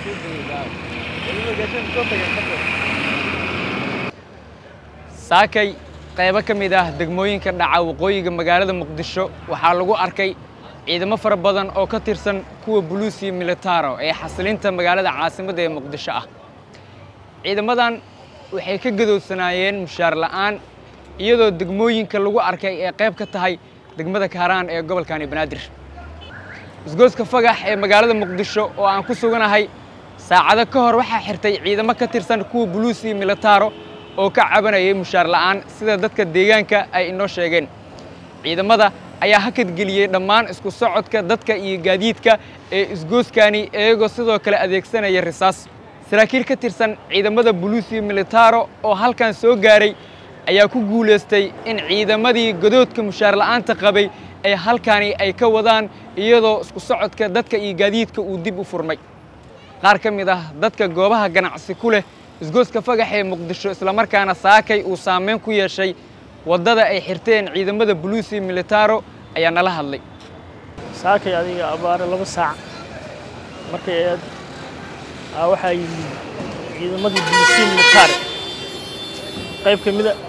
saakay qaybo ka mid ah degmooyinka dhaca waqooyiga magaalada muqdisho waxaa lagu arkay ciidamo fara badan oo ka tirsan kuwa buluusiya militaro ee xasilinta magaalada caasimadda ee muqdisho ah ciidamadan waxay ka gadowsanaayeen mushaar la'aan iyadoo degmooyinka lagu arkay ee qayb ka tahay degmada kaaraan ee gobolkani banaadir isgooska fagax ee magaalada muqdisho oo aan ku suganahay saacado ka hor waxaa xirtay ciidamo ka tirsan kuwa buluusiya militaro oo ka cabanayay mushaar la'aan sida dadka deegaanka ay inoo sheegeen ciidamada ayaa hakadgeliyey dhammaan isku socodka dadka iyo gaadiidka ee isgooskani iyagoo sidoo kale adeegsanaya risaas saraakiil ka tirsan ciidamada buluusiya militaro oo halkan soo gaaray ayaa ku guulaystay in ciidamadii godoodka mushaar la'aanta qabay ee halkani ay ka wadaan iyadoo isku socodka dadka iyo gaadiidka uu dib u furmay qaar ka mid ah dadka goobaha ganacsi ku leh isgooska fagax ee muqdisho islamarkaana saakay uu saameyn ku yeeshay waddada ay xirteen ciidamada buluusiya militaro ayaa nala hadlay saakay adiga abaare laba saac markay eed aa waxaa yimid ciidamadii buluusiya militare qayb ka mida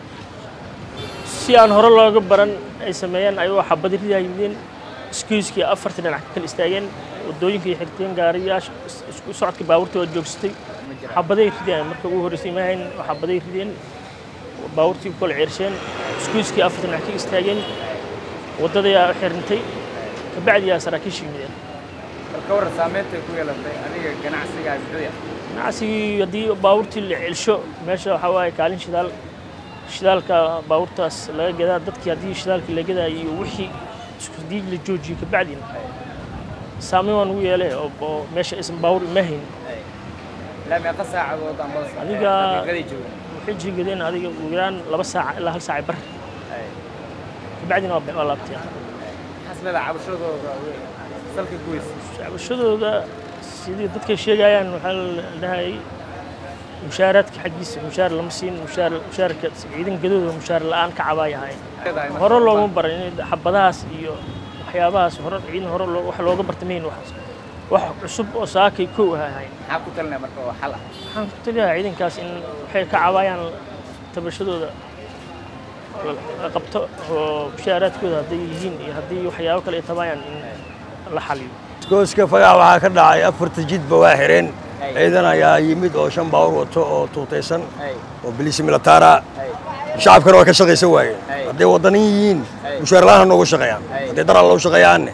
si aan hore looga baran ay sameeyeen ayagoo xabadi ridaa yimideen iskiiskii afartii dhinac ka kala istaageen waddooyinkay xirteen gaariyaasha isku socodka baabuurta waa joogsatay xabaday rideen marka ugu horreysay maahayn oo xabaday rideen baabuurtii ku kala ceersheen iskiiskii afartii dhinac ka istaageen waddadayaa xirintay kabacdiyaa saraakiisha yimideen marka warran saameynta ku yeelatay adiga ganacsigaa muxuu yahay ganacsigii haddii baabuurtii la celsho meesha waxaa waaye kaalin shidaal shidaalka baabuurtaas laga gadaa dadkii haddii shidaalkii la gadaa iyo wixii isku haddii la joojiyo kabacdina saameyn waan ugu yeelay oo oo meesha aysan baabuur imahayn ilaa meeqa saacadood amba Adiga- daqiiqadii joogan waxay jiigadeen adiga ugu yaraan laba saac ilaa hal saac bar kabacdina waa waa laabtay xaslada cabashadooda salka goys cabashadooda sidii dadkay sheegayaan waxaa la dhahayay mushaaraadka xaggiisa mushaar lama siin mushaar mushaarka ciidan gadooda mushaar la'aan ka cabaayahayeen hore looma baran in xabadahaas iyo waxyaabahaas hore ciidan hore loo- wax looga bartamayn waxaas wax cusub oo saakay kow ahayn maxaa ku talinaya marka oo xal ah waxaan ku taliyahaa ciidankaas in waxay ka cabaayaan tabashadooda la qabto oo mushaaraadkooda hadday yihiin iyo haddii waxyaabo kale ay tabaayaan in la xaliyo gooska fagax waxaa ka dhacay afarta jidba waa xireen ciidan ayaa yimid oo shan baawur wato oo tuutaysan oo biliisi militaara shacabkana waa ka shaqaysan waayeen hadday waddanin yihiin mushaar la'aan ha noogu shaqeeyaan hadday daral loo shaqeeyaanne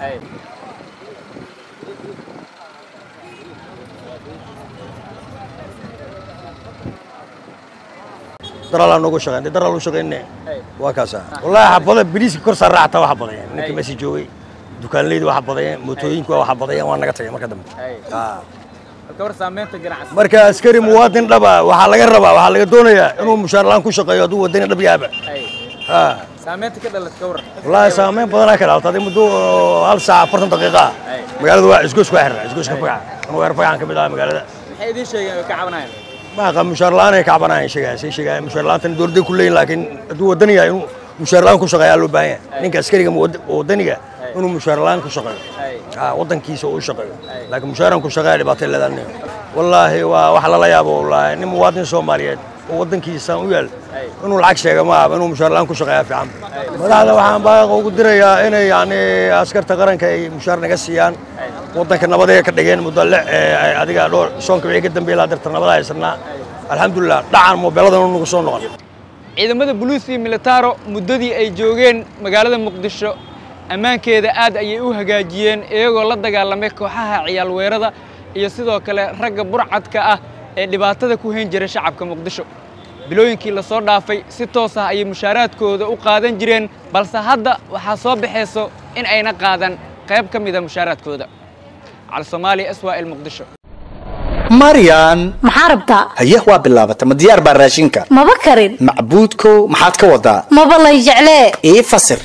daral ha noogu shaqeyn hadday daral u shaqeynne waa kaasa wallaahi xabada biliiska kor saar raacata waa xabadayeen ninka meesha joogay dukaanleyda waa xabadayeen mootooyinku waa xabadayeen waa naga tagay marka dambe Ah. marka war saameynta ganacsi marka askari muwaadin dhaba waxaa laga rabaa waxaa laga doonayaa inuu mushaar la'aan ku shaqeeyo hadduu wadani dhab yaaba Ha. saameynta ka dhalat ka warran wallaahi saameyn badanaa ka dhaalta hadii muddo oo hal saac afartan daqiiqa ah magaalada waa isgoos waa xirna isgooska fagaca anuu weer fagacan ka mid ah magaalada maxay idiin sheegeen oo ka cabanayaan maaqa mushaar la'aan ay ka cabanayaan sheegaya say sheegaya mushaar la'aantana dowladday ku leeyihin laakiin hadduu wadani yahay inuu mushaar la'aan ku shaqeeyaa loo baahan yahay ninka askariga muwad- wadaniga inuu mushaar la'aan ku shaqeeyo Ah, waddankiisa uu shaqeeyo laakiin mushaaran ku shaqeeya dhibaatay leedahay wallaahi waa wax lala yaabo wallaahi nin muwaadin soomaaliyeed oo waddankiisaan u yaal inuu lacag sheega ma aha inuu mushaar la'aan ku shaqeeyaa fiican madaxda waxaan baaqa ugu dirayaa inay yacni askarta qaranka ay mushaar naga siiyaan waddanka nabad ay ka dhigeen muddo lix ee ay adiga dhowr soonka wixii ka dambeeyay laa darta nabada haysanaa alxamdulilah dhacan moobeeladan uu nagu soo noqon ciidamada buluusiya militaro muddadii ay joogeen magaalada muqdisho ammaankeeda aad ayay u hagaajiyeen iyagoo la dagaalamay kooxaha ciyaal weerada iyo sidoo kale ragga burcadka ah ee dhibaatada ku hayn jiray shacabka muqdisho bilooyinkii la soo dhaafay si toos ah ayay mushaaraadkooda u qaadan jireen balse hadda waxaa soo baxayso in ayna qaadan qayb ka mida mushaaraadkooda cali soomaaliya swal muqdisho maryan maxaa rabtaa haye waa bilaabata ma diyaar baa raashinka maba karin macbuudkow maxaad ka wadaa maba lay jeclee ii fasir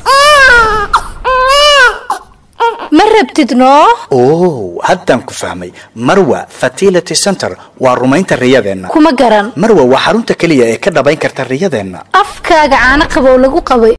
ma rabtid noo oo haddaan ku fahmay marwa fertility center waa rumaynta riyadeenna kuma garan marwa waa xarunta keliya ee ka dhabayn karta riyadeenna afkaaga caano qabow lagu qabay